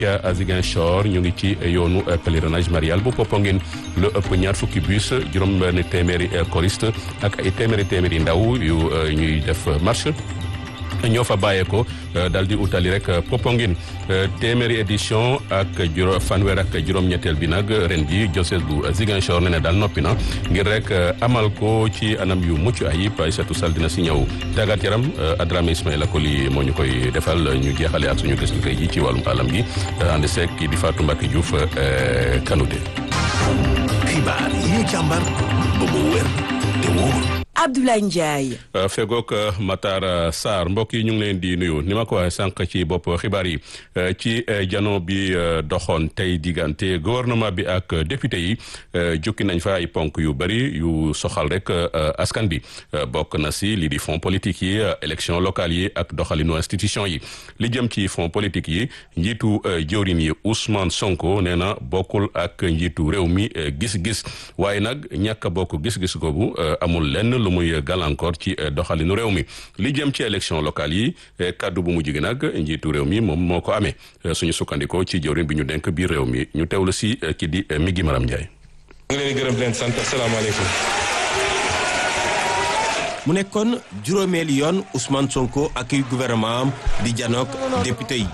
à Ziguinchor ñu ngi ci yoonu pèlerinage marial bu Popenguine lu ëpp ñaar fukki bus juróom benn téeméeri choriste ak ay téeméeri téeméeri ndaw yu ñuy def marche ñoo fa bàyyeeko daal di utali rek Popenguine téeméeri édition ak juróom fanweer ak juróom-ñetteel bi nag ren ji diocèse bu Ziguinchor ne ne daal noppi na ngir rek amal ko ci anam yu mucc ayib Aïssatou Sall dina si ñëw tàggat yaram Adrame Ismaïla Koli moo ñu koy defal ñu jeexale ak suñu gëstu tey ji ci wàllum alam gi ànd seeg kii di Fatou Mbacke Diouf Kanouté. xibaar yi ñu càmbar ba mu wér te wóor. Abdoulaye Ndiaye. fegook Matar Sarr mbokk yi ñu ngi leen di nuyu ni ma ko waxee sànq ci bopp xibaar yi ci jano bi doxoon tey diggante gouvernement bi ak député yi jukki nañ fa ay ponk yu bëri yu soxal rek askan bi bokk na si lii di fonds politique yi élection locale yi ak doxalinu institution yi li jëm ci fonds politique yi njiitu jëwrin yi Ousmane Sonko nee na bokkul ak njiitu réew mi gis-gis waaye nag ñàkk a bokk gis-gis googu amul lenn lu muy gàllankoor ci doxalinu réew mi li jëm ci élection locale yi kaddu bu mujj gi nag njiitu réew mi moom moo ko amee suñu sukkandikoo ci jëwrin bi ñu denk biir réew mi ñu teewlu si ki di Migui Maram Ndiaye. mu ngi leen di gërëm leen sant asalaamaaleykum. mu nekkoon juróomeeli yoon Ousmane Sonko ak i gouvernement am di janook député yi.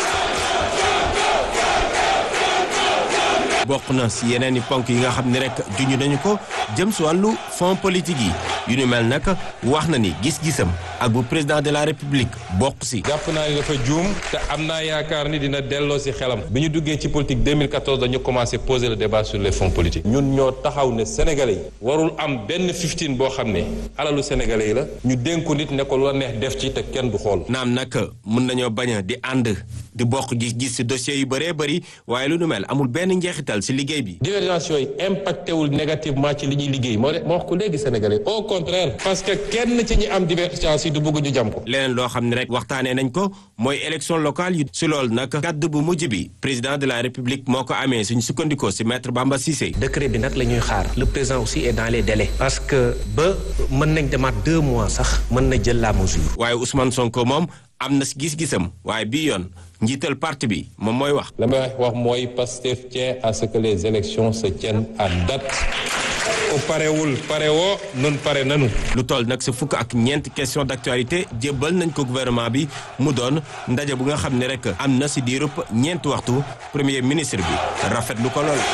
bokk na si yeneen i ponk yi nga xam ne rek juñu nañu ko jëm si wàllu fonds politique yi yu ni mel nag wax na ni gis-gisam ak bu président de la république bokk si. jàpp naa ni dafa juum te am naa yaakaar ni dina delloo si xelam. bi ñu duggee ci politique 2014 dañu commencé poser le débat sur les fonds politiques. ñun ñoo taxaw ne sénégalais yi. warul am benn 15 boo xam ne alalu sénégalais yi la. ñu dénku nit ne ko lu la neex def ci te kenn du xool. naam nag mun nañoo bañ a di ànd di bokk gis-gis si dossiers yu bëree bëri waaye lu nu mel amul benn njeexital si liggéey bi. divergence yooyu impacté wul négativement ci li ñuy liggéey moo moo wax ko léegi sénégalais au contraire parce que kenn ci ñi am divergence yi du bëgg ñu jam ko. leneen loo xam ne rek waxtaanee nañ ko mooy élection locale yi. si loolu nag kàddu bu mujj bi président de la république moo ko amee suñu sukkandikoo si maître Bamba Cissé. décret bi nag la ñuy xaar le président aussi est dans les délais. parce que ba mën nañ demaat deux mois sax mën na jël la mesure. waaye Ousmane Sonko moom am na si gis-gisam waaye bii yoon. njiital parti bi moom mooy wax. la may wax mooy Pastef tient à ce que les élections se tiennent à date. ku parewul pare woo nun pare nanu. lu toll nag sa fukk ak ñeent question d'actualité jébbal nañ ko gouvernement bi mu doon ndaje bu nga xam ne rek am na si diirub ñeent waxtu premier ministre bi rafetlu ko lool.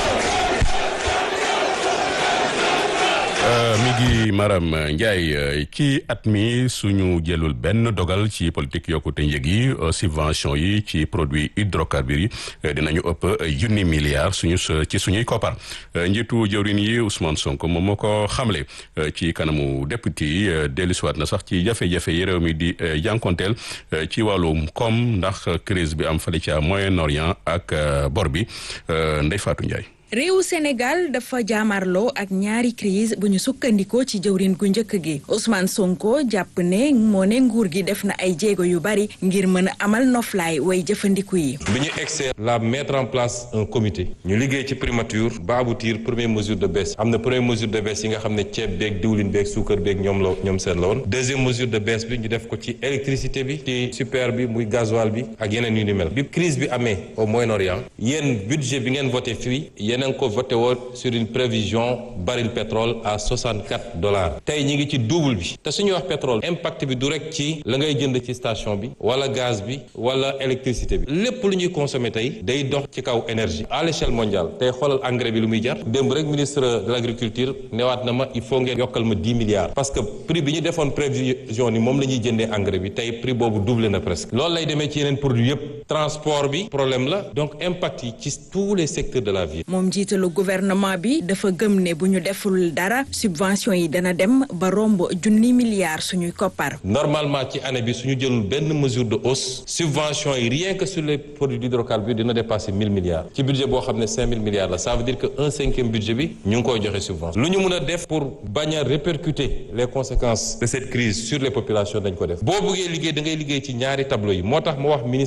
Migui Maram Ndiaye ci at mi suñu jëlul benn dogal ci politique yokkute njëg yi subvention yi ci produit hydrocarbures yi dinañu ëpp junni milliards suñu ci suñuy koppar njiitu jëwrin yi Ousmane Sonko moom moo ko xamle ci kanamu député yi dellusiwaat na sax ci jafe-jafe yi réew mi di jànkonteel ci wàllum koom ndax crise bi am fale ca Moyen-Orient ak bor bi Ndeye Fatou Ndiaye. réewu Sénégal dafa jaamarloo ak ñaari crise bu ñu sukkandikoo ci jëwrin gu njëkk gi Ousmane Sonko jàpp ne moo ne nguur gi def na ay jéego yu bari ngir mën a amal noflaay way jëfandiku yi. bi ñu egsee la mettre en place un comité ñu liggéey ci primature ba aboutir première mesure de baisse am na première mesure de baisse yi nga xam ne ceeb beeg diwlin beeg suukar beeg ñoom la ñoom seen la woon deuxième mesure de baisse bi ñu def ko ci électricité bi ci super bi muy gasoil bi ak yeneen yu ni mel bi crise bi amee au Moyen-Orient yéen budget bi ngeen voté fii yéen a ngi ko voté woon sur une prévision baril pétrole à 64 dollars tey ñi ngi ci double bi te suñuy wax pétrole impact bi du rek ci la ngay jënd ci station bi wala gaz bi wala électricité bi lépp lu ñuy consommer tey day dox ci kaw énergie à l'échelle mondiale tey xoolal engrais bi lu muy jar démb rek ministre de l'agriculture newaat na ma il faut ngeen yokkal ma 10 milliards parce que prix bi ñu defoon prévision ni moom la ñuy jëndee engrais bi tey prix boobu doublé na presque loolu lay demee ci yeneen produits yëpp transport bi problème la donc impact yi ci tous les secteurs de la vie jiitalu gouvernement bi dafa gëm ne bu ñu deful dara subvention yi dana dem ba romb junni milliards suñuy koppar. normalement ci année bi suñu jëlul benn mesure de hausse subvention yi rien que sur les produits d'hydrocarbures dina dépasser mille milliards ci budget boo xam ne cinq mille milliards la ça veut dire que un cinquième budget bi ñu ngi koy joxe subvention lu ñu mën a def pour bañ a répercuter les conséquences de cette crise sur les populations dañ ko def boo bëggee liggéey da ngay liggéey ci ñaari tableau yi moo tax ma wax ministre de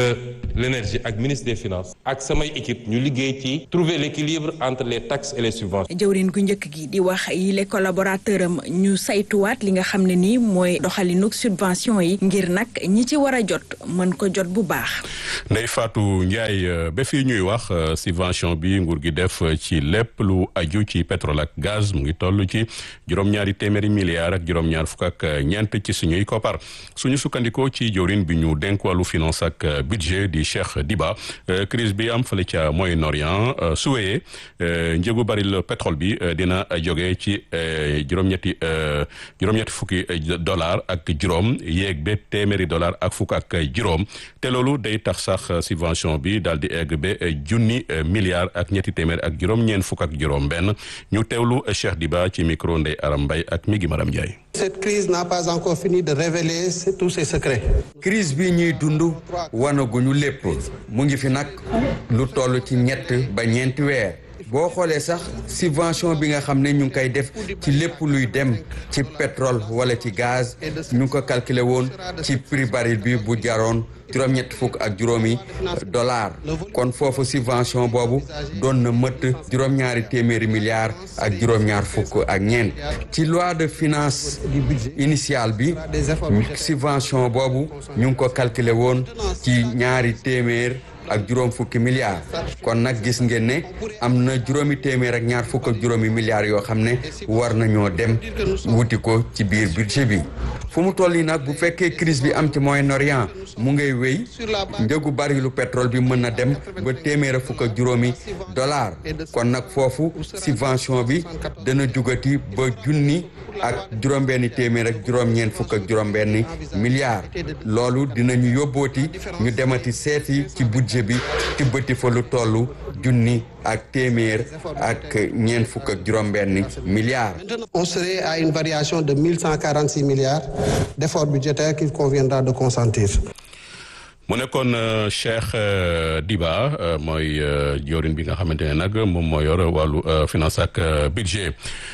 de l'énergie ak ministre des finances ak samay équipe ñu liggéey ci trouver l'équilibre entre les taxes et les subventions. jëwrin gu njëkk gi di wax yi les collaborateurs am ñu saytuwaat li nga xam ne nii mooy doxalinug subvention yi ngir nag ñi ci war a jot mën ko jot bu baax. Ndeye Fatou Ndiaye ba fii ñuy wax subvention bi nguur gi def ci lépp lu aju ci pétrole ak gaz mu ngi toll ci juróom-ñaari téeméeri milliards ak juróom-ñaar fukk ak ñeent ci suñuy koppar suñu sukkandikoo ci jëwrin bi ñu dénk wàllu finance ak budget di Cheikh Diba crise bi am fële ca Moyen-Orient su wéyee njëgu baril pétrole bi dina jóge ci juróom-ñetti juróom-ñetti fukki dollar ak juróom yéeg ba téeméeri dollar ak fukk ak juróom te loolu day tax sax subvention bi daal di egg ba junni milliards ak ñetti téeméer ak juróom-ñeent fukk ak juróom benn ñu teewlu Cheikh Diba ci micro Ndeye Aram Mbaye ak Migi Maram Ndiaye. Cette crise n'a pas encore fini de révéler tous ses secrets. crise bi ñuy dund wanaguñu lépp mu ngi fi nag lu toll ci ñett ba ñeenti weer boo xoolee sax subvention bi nga xam ne ñu ngi koy def ci lépp luy dem ci pétrole wala ci gaz ñu ngi ko calculer woon ci prix baril bi bu jaroon juróom-ñett fukk ak juróomi dollar kon foofu subvention boobu doon na mëtt juróom-ñaari téeméeri milliards ak juróom-ñaar fukk ak ñeent ci loi de finance initiale bi subvention boobu ñu ngi ko calculer woon ci ñaari téeméer ak juróom fukki milliards kon nag gis ngeen ne am na juróomi téeméer ak ñaar fukk ak juróomi milliards yoo xam ne war nañoo dem wuti ko ci biir budget bi fu mu toll nii nag bu fekkee crise bi am ci Moyen-Orient mu ngay wéy njëgu barilu pétrole bi mën na dem ba téeméer ak fukk ak juróomi dollar kon nag foofu subvention bi dana jugati ba junni ak juróom-benni téeméer ak juróom-ñeent fukk ak juróom-benni milliards loolu dinañu yóbbooti ñu demati seeti ci budget bi tibbati fa lu tollu junni ak téeméer ak ñeent fukk ak juróom-benni milliards. On serait à une variation de 1146 milliards d'efforts budgétaires qu'il conviendra de consentir. mu nekkoon Cheikh Diba mooy joorin bi nga xamante ne nag moom moo yor wàllu finance ak budget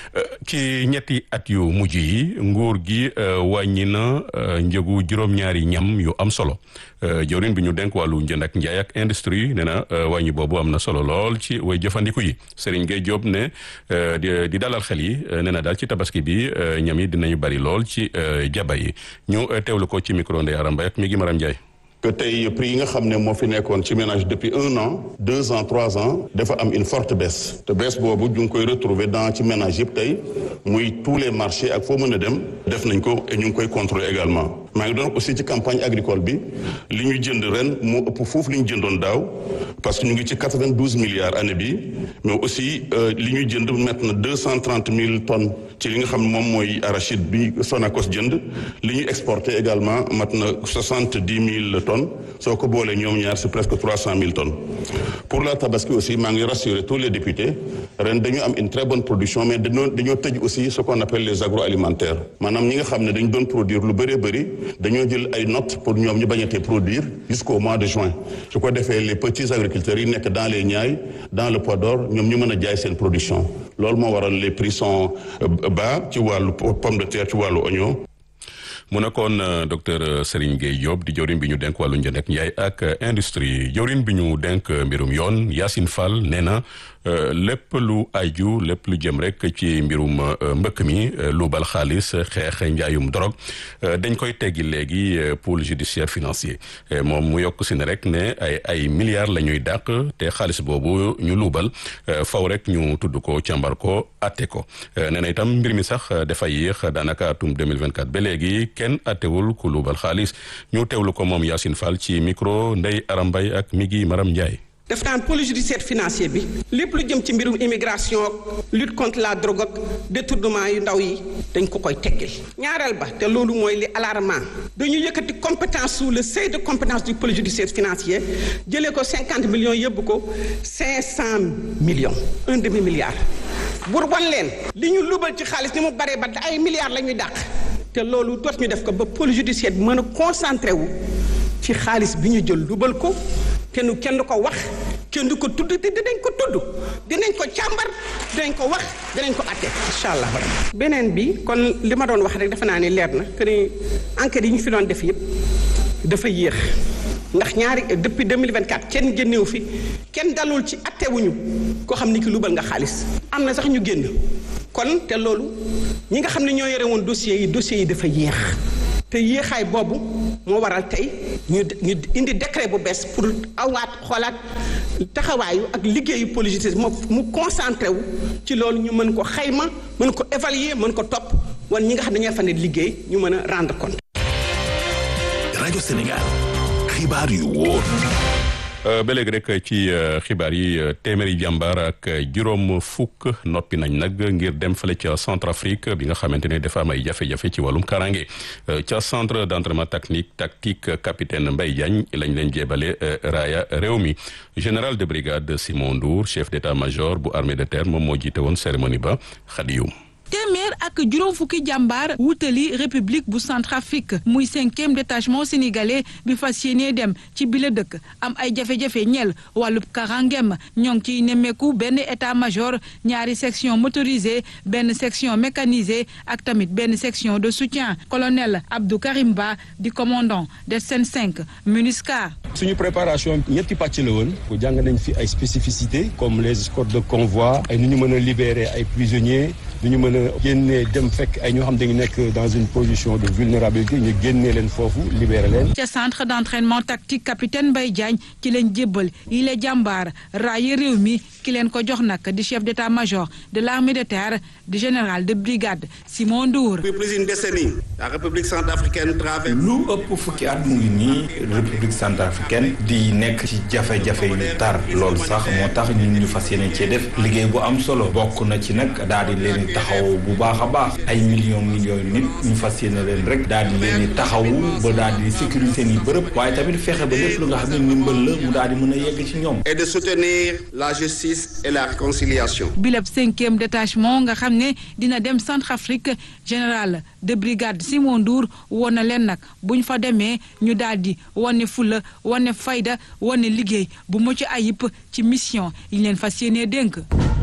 ci ñetti at yu mujj yi nguur gi wàññi na njëgu juróom-ñaari ñam yu am solo joorin bi ñu denk wàllu njënd ak njaay ak industrie nee na wàññi boobu am na solo lool ci way jëfandiku yi Serigne Gueye Diop ne di dalal xel yi nee na daal ci tabaski bi ñam yi dinañu bari lool ci jaba yi ñu teewlu ko ci micro Ndeye Aram Mbaye ak mi gi Maram Ndiaye que tey prix yi nga xam ne moo fi nekkoon ci ménage depuis un an deux ans trois ans dafa am une forte baisse te baisse boobu ñu ngi koy retrouver dans ci ménage yëpp tey muy tous les marchés ak foo mën a dem def nañ ko et ñu ngi koy contrôler également maa ngi doon aussi ci campagne agricole bi li ñu jënd ren moo ëpp foofu li ñu jëndoon daaw parce que ñu ngi ci quatre-vingt-douze milliards année bi mais aussi li ñu jënd mett na deux cent trente mille tonnes ci li nga xam ne moom mooy arachide bi Sonacos jënd li ñuy exporté également mat na soixante-dix mille tonnes soo ko boolee ñoom ñaar c'est presque trois cent mille tonnes pour la tabaski aussi maa ngi rassurer tous les députés ren dañu am une très bonne production mais dañoo dañoo tëj aussi ce qu'on appelle les agroalimentaires maanaam ñi nga xam ne dañu doon produire lu bëree bëri dañoo jël ay notes pour ñoom ñu bañatee produire jusqu'au mois de juin su ko defee les petits agriculteurs yi nekk dans les Niayes dans le Podor ñoom ñu mën a jaay seen production loolu moo waral les prix sont bas ci wàllu pomme de terre ci wàllu oignon mu nekkoon docteur Serigne Gueye Diop di jawrin bi ñu denk wàllu njënd ak njaay ak industrie jawrin bi ñu denk mbirum yoon Yacine Fall nee na lépp lu aju lépp lu jëm rek ci mbirum mbëkk mi lu bal xaalis xeex njaayum dorog dañ koy teggi léegi pôle judiciaire financier moom mu yokk si ne rek ne ay ay milliards la ñuy dàq te xaalis boobu ñu luubal faw rek ñu tudd ko càmbar ko atte ko nee na itam mbir mi sax dafa yéex daanaka atum 2024 ba léegi kenn attewul ku luubal xaalis ñu teewlu ko moom Yacine Fall ci micro Ndeye Arambay ak Migi Maram Ndiaye def naan pôle judiciaire financier bi lépp lu jëm ci mbirum immigration lutte contre la drogue ak détournement yu ndaw yi dañ ko koy teggil ñaareel ba te loolu mooy li alarmant dañu yëkkati compétence sous le seuil de compétence du pôle judiciaire financier jëlee ko cinquante millions yóbbu ko cinq cent millions un demi milliard bur wan leen li ñu lubal ci xaalis ni mu baree ba ay milliards la ñuy dàq te loolu doot ñu def ko ba pôle judiciaire bi mën a concentré wu ci xaalis bi ñu jël lubal ko kenn kenn du ko wax kenn du ko tudd te dinañ ko tudd dinañ ko càmbar dinañ ko wax dinañ ko atte incha allah beneen bi kon li ma doon wax rek defe naa ni leer na que ni enquête yi ñu fi doon def yëpp dafa yéex ndax ñaari depuis 2024 kenn génnewu fi kenn dalul ci attewuñu koo xam ni ki lubal nga xaalis am na sax ñu génn kon te loolu ñi nga xam ne ñoo yore woon dossiers yi dossiers yi dafa yéex te yéexaay boobu moo waral tey ñu ñu indi décret bu bees pour awaat xoolaat taxawaayu ak liggéeyu politique mu mu concentré wu ci loolu ñu mën ko xayma mën ko évaluer mën ko topp wan ñi nga xam ne ñoo fa ne liggéey ñu mën a rendre compte. rajo Sénégal xibaar yu wóor. ba léegi rek ci xibaar yi téeméeri jàmbaar ak juróom fukk noppi nañ nag ngir dem fële ca Centrafrique bi nga xamante ne dafa am ay jafe-jafe ci wàllum karange ca centre d'entraînement technique tactique capitaine Mbaye Diagne lañ leen jébale raaya réew mi général de brigade Simon Ndour chef d'état-major bu armée de terre moom moo jiite woon cérémonie ba Khadioum téeméer ak juróom fukki jàmbaar wutali république bu Centrafrique muy cinquième détachement sénégalais bi fas yéenee dem ci bile dëkk am ay jafe-jafe ñeel wàllub karangem ñoo ngi ciy nemmeeku benn état major ñaari section motorisée benn section mécanisée ak tamit benn section de soutien colonel Abdou Karim Ba di commandant de Sen 5 MINUSCA. suñu préparation ñetti pàcc la woon jàng nañ fi ay spécificités comme les escortes de convoi ay nu ñu mën a libérer ay prisonniers nu ñu mën a génnee dem fekk ay ñoo xam dañu nekk dans une position de vulnérabilité ñu génnee leen foofu libérer leen. ca centre d'entraînement tactique capitaine Mbaye Diagne ci leen jébbal yi la jàmbaar raaye réew mi ki leen ko jox nag di chef d'état-major de l'armée de terre di général de brigade Simon Ndour. depuis plus d'une décennie la république centrafricaine traverse. lu ëpp fukki at mu ngi nii république centrafricaine di nekk ci jafe-jafe yu tar loolu sax moo tax ñun ñu fas yéene cee def liggéey bu am solo bokk na ci nag daal di leen taxaw bu baax a baax ay millions millions nit ñu fas yéene leen rek daal di leen taxawu ba daal di sécuriser seen i bërëb waaye tamit fexe ba lépp lu nga xam ne ndimbal la mu daal di mën a yegg ci ñoom. et de soutenir la justice et la réconciliation. bileb cinquième détachement nga xam ne dina dem Centrafrique général de brigade Simon Ndour woon na leen nag bu ñu fa demee ñu daal di wane fula wane fayda wane liggéey bu mucc ayib ci mission yi leen fas yéenee dénk.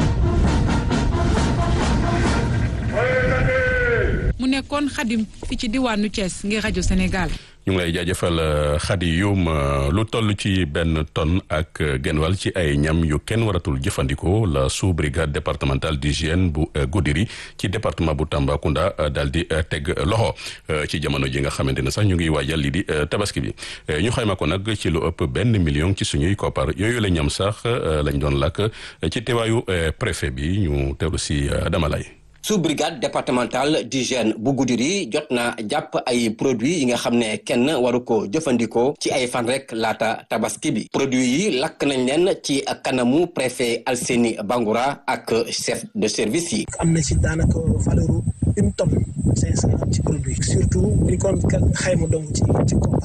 mu nekkoon xadim fi ci diwaanu Thiès ngir rajo Sénégal. ñu ngi lay jaajëfal xadi yum lu toll ci benn tonne ak genn wàll ci ay ñam yu kenn waratul jëfandikoo la sous brigade départementale d'hygiène bu Goudiri ci département bu Tambacounda daal di teg loxo ci jamono ji nga xamante ne sax ñu ngi waajal lii di tabaski bi ñu xayma ko nag ci lu ëpp benn million ci suñuy koppar yooyu la ñam sax lañ doon lakk ci teewaayu préfet bi ñu teewlu si Damalay. sous brigade départementale d'hygiène bu Goudiri jot na jàpp ay produits yi nga xam ne kenn waru ko jëfandikoo ci ay fan rek laata tabaski bi produits yi lakk nañ leen ci kanamu préfet Alseni Bangoura ak chef de service yi. am na ci daanaka valeur une tonne cinq cent ci produit surtout bu ñu ko xayma donc ci ci koppar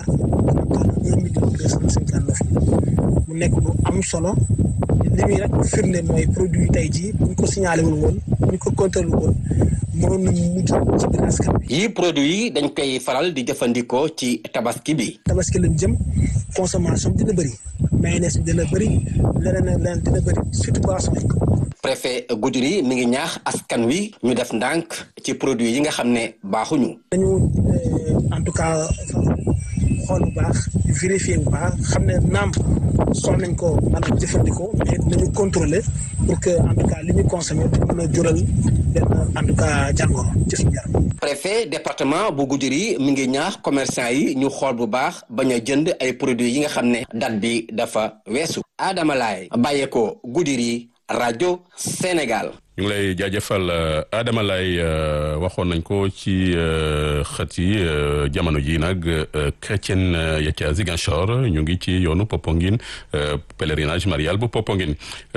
un million deux cent cinquante neuf mu nekk lu am solo li muy rek firnde mooy produit yi tey jii bu ñu ko signalé wul woon bu ñu ko contrôlé woon mënoon nañu mujj ci biir askan bi. yii produit yi dañ koy faral di jëfandikoo ci tabaski bi. tabaski lañ jëm consommation dina bëri mayonnaise bi dina bëri leneen ak leneen dina bëri surtout boisson yi. préfet Goudiri mi ngi ñaax askan wi ñu def ndànk ci produit yi nga xam ne baaxuñu. dañu en tout cas xool bu baax vérifier bu baax xam ne naam soxla nañ ko maanaam jëfandikoo mais nañu contrôler pour que en tout cas li ñu consommer dañ mën a jural benn en tout cas jàngoro ci suñu yaram. préfet département bu Goudiri mi ngi ñaax commerçant yi ñu xool bu baax bañ a jënd ay produits yi nga xam ne date bi dafa weesu. Adama Laye bàyyeekoo Goudiri rajo Sénégal. ñu ngi lay jaajëfal Adama Lay waxoon nañ ko ci xët yi jamono ji nag chrétien ya ca Ziguinchor ñu ngi ci yoonu Popenguine pèlerinage marial bu Popenguine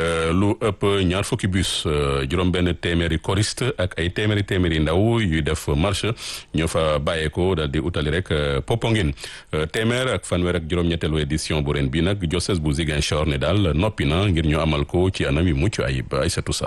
lu ëpp ñaar fukki bus juróom-benn téeméeri choriste ak ay téeméeri téeméeri ndaw yuy def marche ñoo fa bàyyeekoo daal di utali rek Popenguine téeméer ak fanweer ak juróom-ñetteelu édition bu ren bi nag diocèse bu Ziguinchor ne daal noppi na ngir ñu amal ko ci anam yu mucc ayib Aïssatou Sall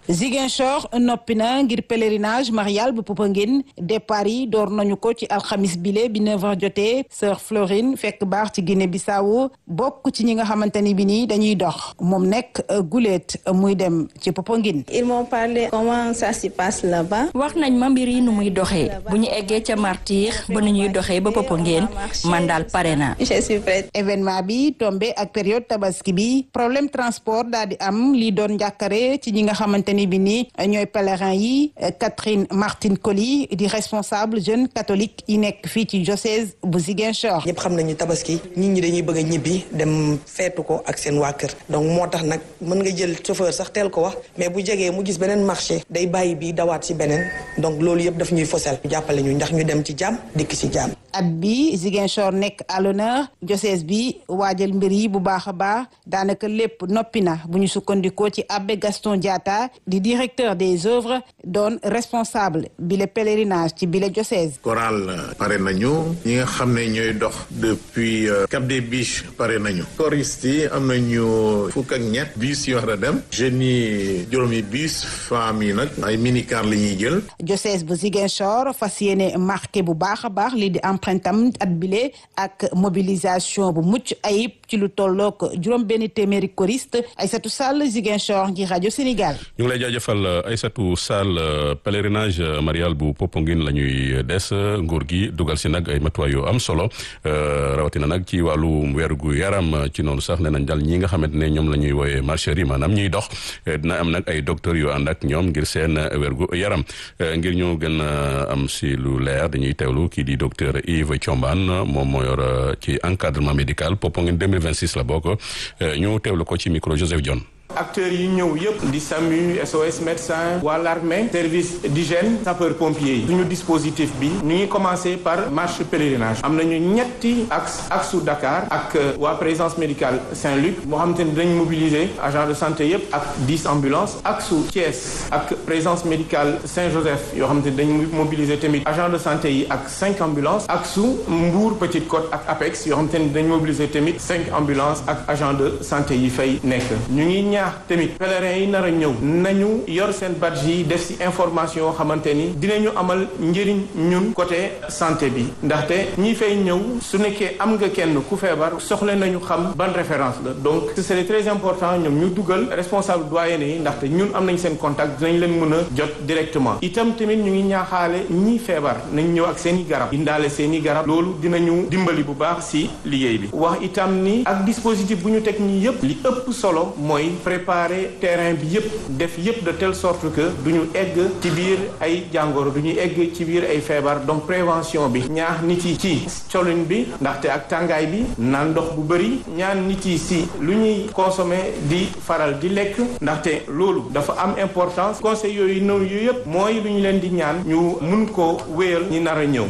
Ziguinchor noppi na ngir pèlerinage marial bu Popenguine départ yi door nañu ko ci alxamis bile bi 9h jotee sœur Florine fekk baax ci Guinée Bissau bokk ci ñi nga xamante ni bi nii dañuy dox moom nekk guléet muy dem ci Popenguine. ils m'ont parlé comment ça se passe là-bas. wax nañ ma mbir yi nu muy doxee bu ñu eggee ca Martyr ba nu ñuy doxee ba Popenguine man daal pare naa. je suis prête. événement bi tombé ak période tabaski bi problème transport daal di am lii doon njàkkare ci ñi nga xamante ni bi nii ñooy pèlerin yi Catherine Martine Colly di responsable jeune catholique yi nekk fii ci diocèse bu Ziguinchor. ñëpp xam nañu tabaski nit ñi dañuy bëgg a ñibbi dem feetu ko ak seen waa kër donc moo tax nag mën nga jël chauffeur sax teel ko wax mais bu jegee mu gis beneen marché day bàyyi bi dawaat ci beneen donc loolu yëpp daf ñuy fosal jàppale ñu ndax ñu dem ci jàmm dikk ci jàmm. at bi Ziguinchor nekk à l'honneur diocèse bi waajal mbir yi bu baax a baax daanaka lépp noppi na bu ñu sukkandikoo ci abbé Gaston Diatta di directeur des œuvres doon responsable bi le pèlerinage ci bi le diocèse. chorale pare nañu ñi nga xam ne ñooy dox depuis Cap des Biches pare nañu choriste yi am nañu fukk ak ñett bus yu war a dem jeunes yi juróomi bus femmes yi nag ay minicar la ñuy jël. diocèse bu Ziguinchor fas yéene marqué bu baax a baax lii di empreinte am at bile ak mobilisation bu mucc ayib ci lu tollook juróom benn téeméeri choriste Aïssatou Sall Ziguinchor ngi rajo Sénégal. ñu ngi lay jaajëfal Aïssatou Sall pèlerinage marial bu Popenguine la ñuy des nguur gi dugal si nag ay matuwaay yu am solo rawatina nag ci wàllu wérgu yaram ci noonu sax nee nañ daal ñi nga xamante ne ñoom la ñuy wooyee marcheurs yi maanaam ñuy dox dina am nag ay docteurs yu ànd ak ñoom ngir seen wérgu yaram ngir ñu gën a am si lu leer dañuy teewlu kii di docteur Yves Thiombane moom moo yor ci encadrement médical Popenguine 2026 la bokk ñu teewlu ko ci micro Joseph Dione. acteurs yi ñëw yëpp di SAMU SOS médecin waa l'armée service d'hygiène sapeur pompier yi suñu dispositif bi ñu ngi commencé par marche pèlerinage am nañu ñetti axe axe Dakar ak waa présence médicale Saint-Luc moo xam te ne dañ mobiliser agent de santé yëpp ak dix ambulances axe Thiès ak présence médicale Saint-Joseph yoo xam te ne dañ mobiliser tamit agent de santé yi ak cinq ambulances axe Mbour Petite Côte ak APEX yoo xam te ne dañ mobiliser tamit cinq ambulances ak agent de santé yi fay nekk ñu ngi ñaax tamit pèlerins yi nar a ñëw nañu yor seen badge yi def ci information yoo xamante ni dinañu amal njëriñ ñun côté santé bi ndaxte ñi fay ñëw su nekkee am nga kenn ku feebar soxla nañu xam ban référence la donc ce serait très important ñoom ñu dugal responsable doyen yi ndaxte ñun am nañ seen contact dinañ leen mën a jot directement itam tamit ñu ngi ñaaxaale ñi feebar nañ ñëw ak seen i garab indaale seen i garab loolu dinañu dimbali bu baax ci liggéey bi wax itam ni ak dispositif bu ñu teg ñi yëpp li ëpp solo mooy préparer terrain bi yëpp def yëpp de telle sorte que du ñu egg ci biir ay jàngoro du ñu egg ci biir ay feebar donc prévention bi ñaax nit yi ci colin bi ndaxte ak tàngaay bi naan ndox bu bëri ñaan nit yi si lu ñuy consommer di faral di lekk ndaxte loolu dafa am importance conseil yooyu noonu yooyu yëpp mooy lu ñu leen di ñaan ñu mun ko wéyal ñi nar a ñëw.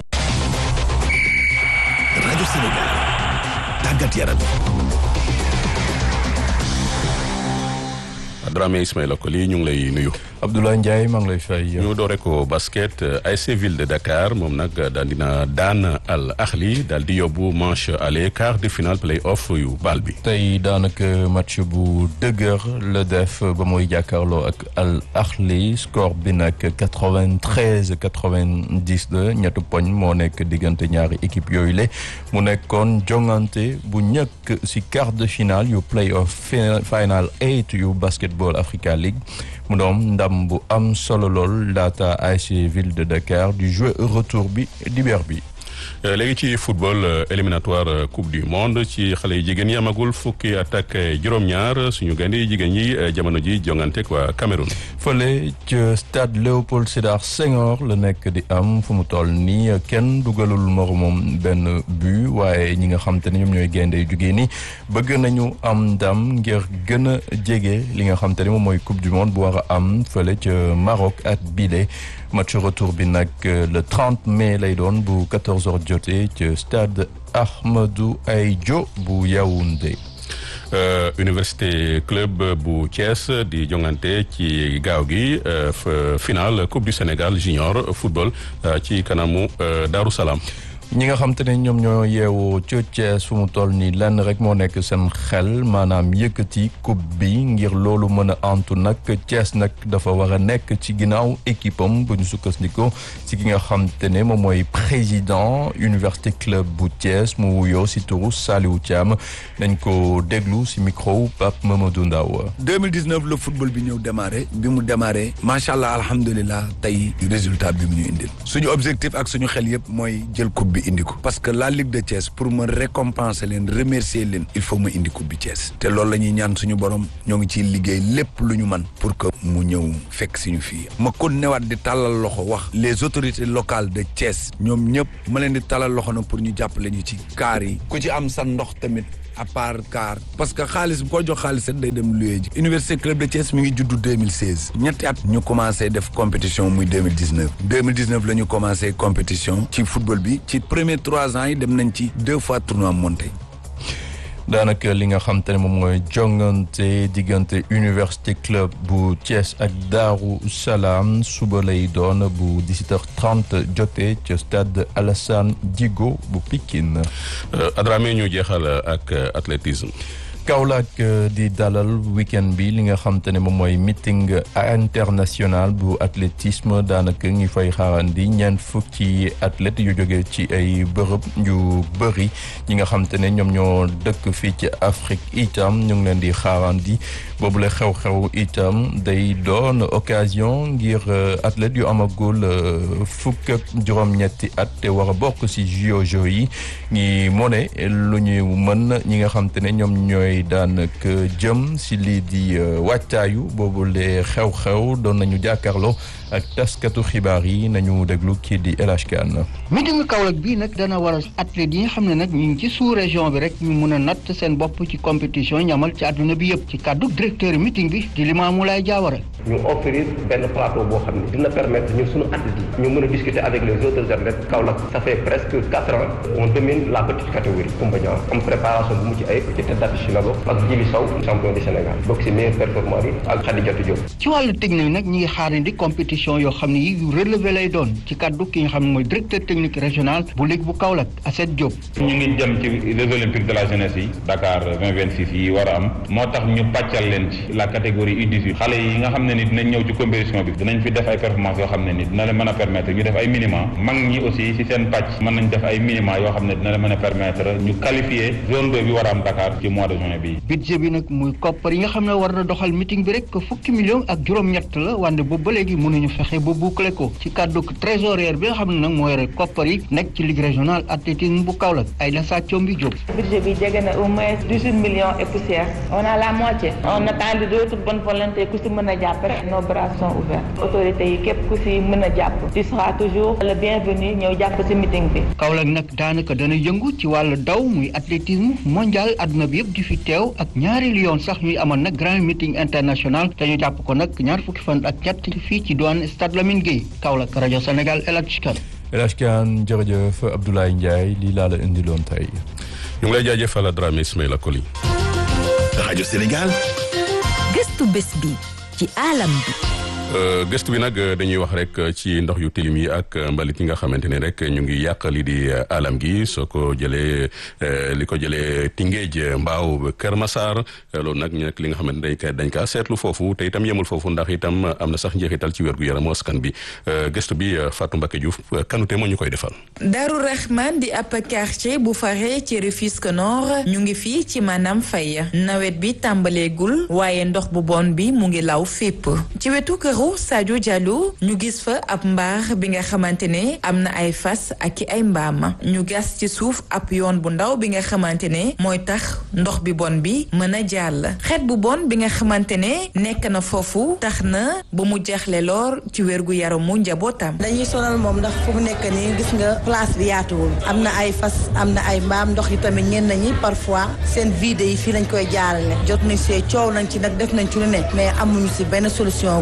rajo Sénégal tàggat yaram. Dramé Ismaïla Koli ñu ngi lay nuyu. Abdoulaye Ndiaye maa ngi lay fay. ñu doore ko basket ASC Ville de Dakar moom nag daal dina daan Al Ahli daal di yóbbu manche aller quart de finale play off yu bal bi. tey daanaka match bu dëgër la def ba muy jàkkaarloo ak Al Ahli score bi nag quatre-vingt-treize quatre-vingt-dix la ñetti poñ moo nekk diggante ñaari équipe yooyu le mu nekkoon jongante bu ñëkk si quart de finale yu play off final eight yu basketball Africa League mu doon ndam bu am solo lool laata ASC Ville de Dakar du jouer retour bi dibeer bi léegi ci football éliminatoire coupe du monde ci xale yi jigéen yi amagul fukki at ak juróom-ñaar suñu gaynde yi jigéen ñi jamono ji jongante waa Cameroun. fële ci stade Léopold Sédar Senghor la nekk di am fu mu toll nii kenn dugalul moromam benn but waaye ñi nga xam te ne ñoom ñooy gaynde yu jigéen ñi bëgg nañu am ndam ngir gën a jege li nga xam te ne moom mooy coupe du monde bu war a am fële ca Maroc ak bile match retour bi nag le 30 mai lay doon bu 14 heures jotee ci stade Ahmadou Ahidjo bu Yaoundé. Uh, université club bu Thiès di jongante ci gaaw gi uh, final coupe du Sénégal junior football uh, ci kanamu Darou Salaam. ñi nga xam te ne ñoom ñoo yeewoo ca Thiès fu mu toll nii lenn rek moo nekk seen xel maanaam yëkkati coupe bi ngir loolu mën a antu nag Thiès nag dafa war a nekk ci ginnaaw équipe am bu ñu sukkandikoo si ki nga xam te ne moom mooy président université club bu Thiès mu wuyoo si turu Saliou Thiam nañ ko déglu si micro Pape Mamadou Ndaw 2019 le football bi ñëw démarré bi mu démarré macha allah alhamdulilah tey résultat bi mu ñu indil suñu objectif ak suñu xel yëpp mooy jël coupe bi indi ko parce que la Ligue de Thiès pour ma récompenser leen remercier leen il faut ma indi coupe bi Thiès te loolu la ñuy ñaan suñu borom ñoo ngi ciy liggéey lépp lu ñu man pour que mu ñëw fekk suñu fii ma kon newaat di tàllal loxo wax les autorités locales de Thiès ñoom ñëpp ma leen di tàllal loxo nag pour ñu jàppale ñu ci kaar yi ku ci am sa ndox tamit à part car parce que xaalis koo jox xaalis rek day dem luyee ji université club de Thiès mi ngi juddu 2016 ñetti at ñu commencé def compétition muy 2019 2019 la ñu commencé compétition ci football bi ci premier trois ans yi dem nañ ci deux fois tournoi monté daanaka li nga xam te ne moom mooy jongante diggante université club bu Thiès ak Daaru Salaam suba lay doon bu 17h30 jotee ca stade Alassane Djigo bu Pikine. Adramé ñu jeexal ak athlétisme. Kaolack di dalal weekend bi li nga xam te ne moom mooy meeting international bu athlétisme daanaka ngi fay xaarandi ñeent fukki athlètes yu jóge ci ay bërëb yu bëri ñi nga xam te ne ñoom ñoo dëkk fii ci Afrique itam ñu ngi leen di xaarandi boobule xew-xew itam day doon occasion ngir athlètes yu amagul fukk ak juróom-ñetti at te war a bokk si JOJ yi ñi mone lu ñu mën ñi nga xam te ne ñoom ñooy daanaka jëm si lii di wàccaayu boobu le xew-xew doon nañu jàkkaarloo ak taskatu xibaar yi nañu déglu kii di El Hadj Kane meeting Kaolack bii nag dana waral athlètes yi nga xam ne nag ñu ngi ci sous région bi rek ñu mun a natt seen bopp ci compétition ñamal ci àdduna bi yëpp ci kàddu directeur meeting bi di Limamoulaye Diawara ñu offrir benn plateau boo xam ne dina permettre ñun suñu athlètes yi ñu mën a discuter avec les autres athlètes Kaolack ça fait presque quatre ans on domine la petite catégorie Koumba Niang am préparation bu mucc ayib ci tête d'affiche la bokk ak Djibi Sow champion du Sénégal bokk si meilleur performance yi ak Khadijatou Diop ci wàllu technique nag ñi ngi xaarandi compétition yoo xam ne yi yu relevé lay doon ci kàddu ki nga xam ne mooy directeur technique régional bu ligue bu Kaolack Assette Diop ñu ngi jëm ci les olympiques de la jeunesse yi Dakar 2026 yi war a am moo tax ñu pàccal leen ci la catégorie U18 xale yi nga xam ne ni dinañ ñëw ci compétition bi dinañ fi def ay performance yoo xam ne ni dina leen mën a permettre ñu def ay minima mag ñi aussi ci seen pàcc mën nañ def ay minima yoo xam ne dina leen mën a permettre ñu qualifier zone 2 bi war a am Dakar ci mois de juin bi budget bi nag muy koppar yi nga xam ne war na doxal meeting bi rek fukki millions ak juróom-ñett la wante boobu ba léegi mënuñu fexe ba boucler ko ci kàddu trésorier bi nga xam ne nag moo yore koppar yi nekk ci ligue régionale athlétisme bu Kaolack ay la saa coom bi jóg budget bi jege na au moins dix-huit millions et poussière on a la moitié on attend d'autres bonnes volontés ku si mën a jàpp rek nos bras sont ouverts autorités yi képp ku si mën a jàpp tu seras toujours le bienvenu ñëw jàpp si meeting bi Kaolack nag daanaka dana yëngu ci wàllu daw muy athlétisme mondial adduna bi yëpp di fi teew ak ñaari lion sax ñuy amal nag grand meeting international te ñu jàpp ko nag ñaar fukki fan ak ñett fii ci douane stade Lamine Gueye Kaolack rajo Sénégal El Hadj Kane El Hadj Kane jërëjëf Abdoulaye Ndiaye lii laa la indiloon tey. ñu ngi lay jaajëfal Dramé Ismaïla Koli. rajo Sénégal. gëstu bés bi ci alam bi. gëstu bi nag dañuy wax rek ci ndox yu tilim yi ak mbalit yi nga xamante ne rek ñu ngi yàq li di alam gi soo ko jëlee li ko jëlee Tingéej Mbaaw Kër Massar loolu nag ñu nekk li nga xamante ne dañ ka dañ kaa seetlu foofu te itam yemul foofu ndax itam am na sax njeexital ci wérgu yaramu askan bi gëstu bi Fatou Mbacké Diouf kanute moo ñu koy defal. Darou Rahman di ab quartier bu fare ci Rufisque Nord ñu ngi fii ci maanaam fay nawet bi tàmbaleegul waaye ndox bu bon bi mu ngi law fépp ci wetu kër Sadio Diallo ñu gis fa ab mbaar bi nga xamante ne am na ay fas ak i ay mbaam ñu gas ci suuf ab yoon bu ndaw bi nga xamante ne mooy tax ndox bi bon bi mën a jàll xeet bu bon bi nga xamante ne nekk na foofu tax na ba mu jaxle loor ci wérgu yaramu njabootam. dañuy sonal moom ndax fu mu nekk nii gis nga place bi yaatuwul am na ay fas am na ay mbaam ndox yi tamit ñenn ñi parfois seen vide yi fii lañ koy jaarale jot nañ see coow nañ ci nag def nañ ci lu ne mais amuñu si benn solution gum baaxu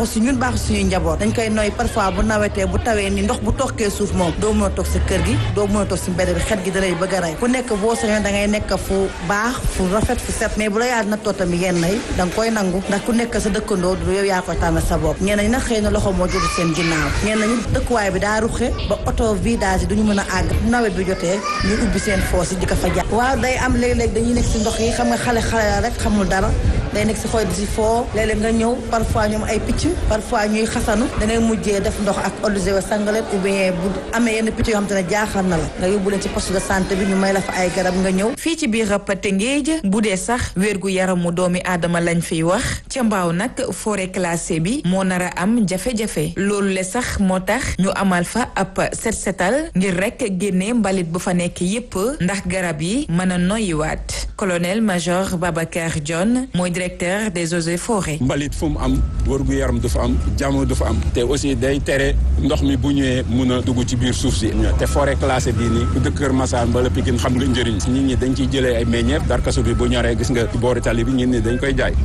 baaxul si ñun baaxul suñuy njaboot dañ koy noy parfois bu nawetee bu tawee ni ndox bu tokkee suuf moom doo mën a toog si kër gi doo mën a toog si mbedd bi xet gi dalay bëgg a rey ku nekk boo sañoon da ngay nekk fu baax fu rafet fu set mais bu la yàlla nattoo tamit yenn yi da nga koy nangu ndax ku nekk sa dëkkandoo du yow yaa koy tànn sa bopp ñenn ñi nag xëy na loxo moo jotu seen ginnaaw ñenn ñi dëkkuwaay bi daa ruxe ba auto vidage yi duñu mën a àgg nawet bi jotee ñu ubbi seen foos yi di ko fa jàpp waaw day am léeg-léeg dañuy nekk si ndox yi xam nga xale xale la rek xamul dara day nekk si xooy di si foo léeg-léeg nga ñëw parfois ñoom ay picc parfois ñuy xasanu da ngay mujjee def ndox ak eau de javel sangaleen ou bien bu amee yenn picc yoo xam te ne jaaxal na la nga yóbbu leen ci poste de santé bi ñu may la fa ay garab nga ñëw fii ci biir Tëngéej bu dee sax wérgu yaramu doomi aadama lañ fiy wax ca mbaaw nag forêt classée bi moo nar a am jafe-jafe loolu le sax moo tax ñu amal fa ab set setal ngir rek génne mbalit bu fa nekk yépp ndax garab yi mën a noyyiwaat colonel major Babacar John mooy directeur des eaux et forêts. mbalit fu mu am wërgu yaram du fa am jàmm du fa am te aussi day tere ndox mi bu ñëwee mun a dugg ci biir suuf si te forêt classée bii nii bu dëkk Kër Massar mbala Pikine xam nga njëriñ nit ñi dañ ciy jëlee ay meññeef darkasu bi bu ñoree gis nga boori tali bi ñun ni dañ koy jaay